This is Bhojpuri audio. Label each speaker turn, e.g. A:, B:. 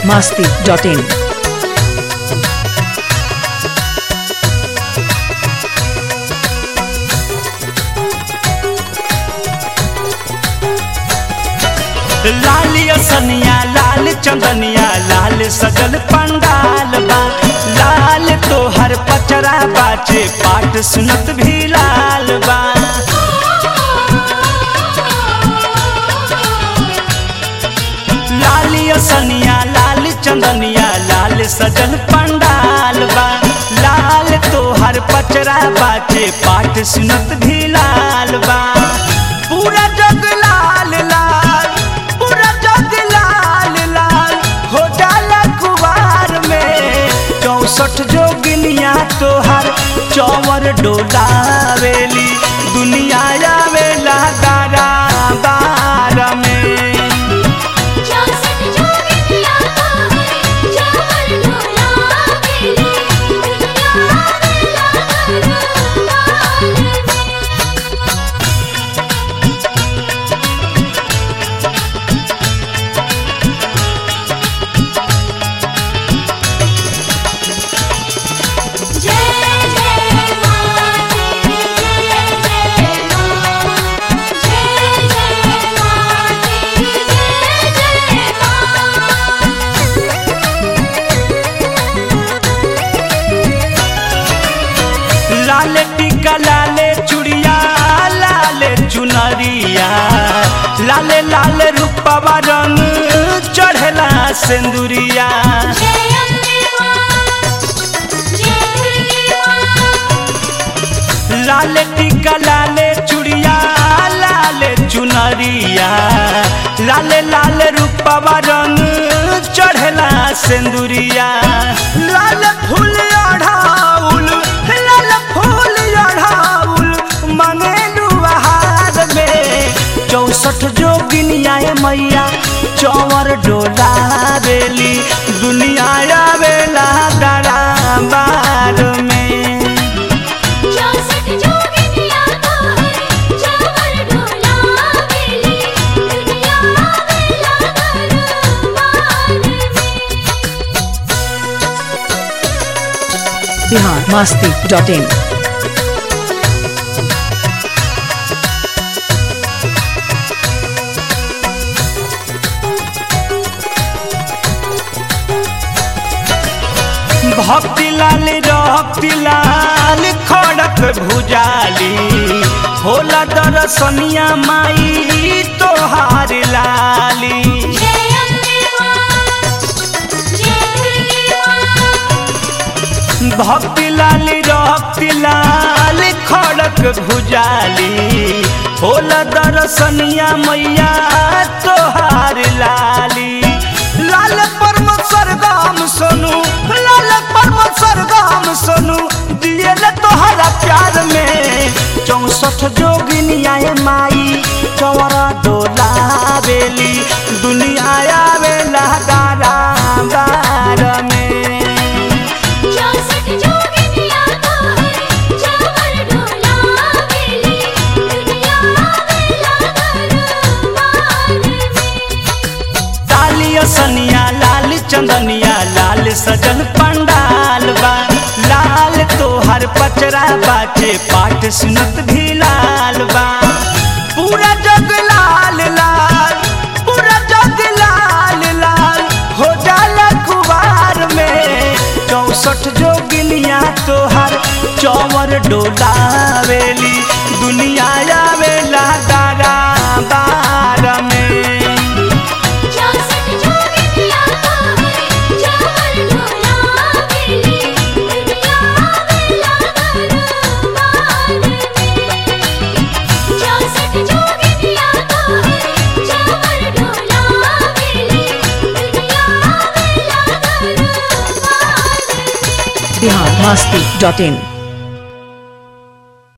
A: biharmasti.in
B: लालिया सनिया लाल चंदनिया लाल सजल पंडाल बा लाल तोहर पचरा बाचे पाठ सुनत भी लाल बा लालिया सनिया लाल चंदनिया लाल सजल पंडाल बा लाल तोहर पचरा बाचे पाठ सुनत भी लाल बा पूरा जग लाल लाल पूरा जग लाल लाल हो जाला कुवार में चौसठ जोगिनिया तोहर चौवर डोलावेली दुनिया आवेला दारा बार में
C: चौसठ जोगिनिया तोहर चावर डोलावेली दुनिया आवेला दरबार जय जय मां जय जय मां जय जय मां जय जय
B: लाल टीका लाले चुड़िया लाले चुनरिया लाले लाल रूपवा रंग चढ़ला सिंदूरिया
C: जय अम्बे मां जय दुर्गे मां
B: लाल टीका लाले चुड़िया लाले चुनरिया लाले लाल रूपवा रंग चढ़ला सिंदूरिया लाल फूल ओढ़ाउल लाल फूल ओढ़ाउल मंगेलू आहार में चौसठ जोगिनिया मैया चौवर डोला बेली दुनिया आवेला दरा बार में
C: चौसठ जोगिनिया तोहर चावर डोलावेली दुनिया आवेला दरबार
A: biharmasti.in
B: भक्ति लाल रक्ति लाल खड़क भुजाली होला दरसनिया माई तोहार लाली
C: जय अम्बे मां जय दुर्गे मां
B: भक्ति लाल रक्ति लाल खड़क भुजाली होला दरसनिया मैया तोहार लाली लाल परम सरगम सोनू लाल परम सरगम सोनू दियल तोहरा प्यार में चौसठ जोगिनिया माई चौरा डोला बेली दुनिया आवेला दारा बार में
C: चौसठ जोगिनिया तोहर चावर डोलावेली दुनिया आवेला दरबार
B: तालिया सनिया लाल चंदनिया लाल सजल पंडाल बा लाल तोहर पचरा बाचे पाठ सुनत भी लाल बा पूरा जग लाल लाल पूरा जग लाल लाल हो जाला कुवार में चौसठ जोगिनिया तोहर चौवर डोलावेली दुनिया आवेला दारा बार में
C: चौसठ जोगिनिया तोहर चावर डोलावेली दुनिया आवेला दरबार चौसठ जोगिनिया तोहर चावर डोलावेली दुनिया आवेला दरबार
A: biharmasti.in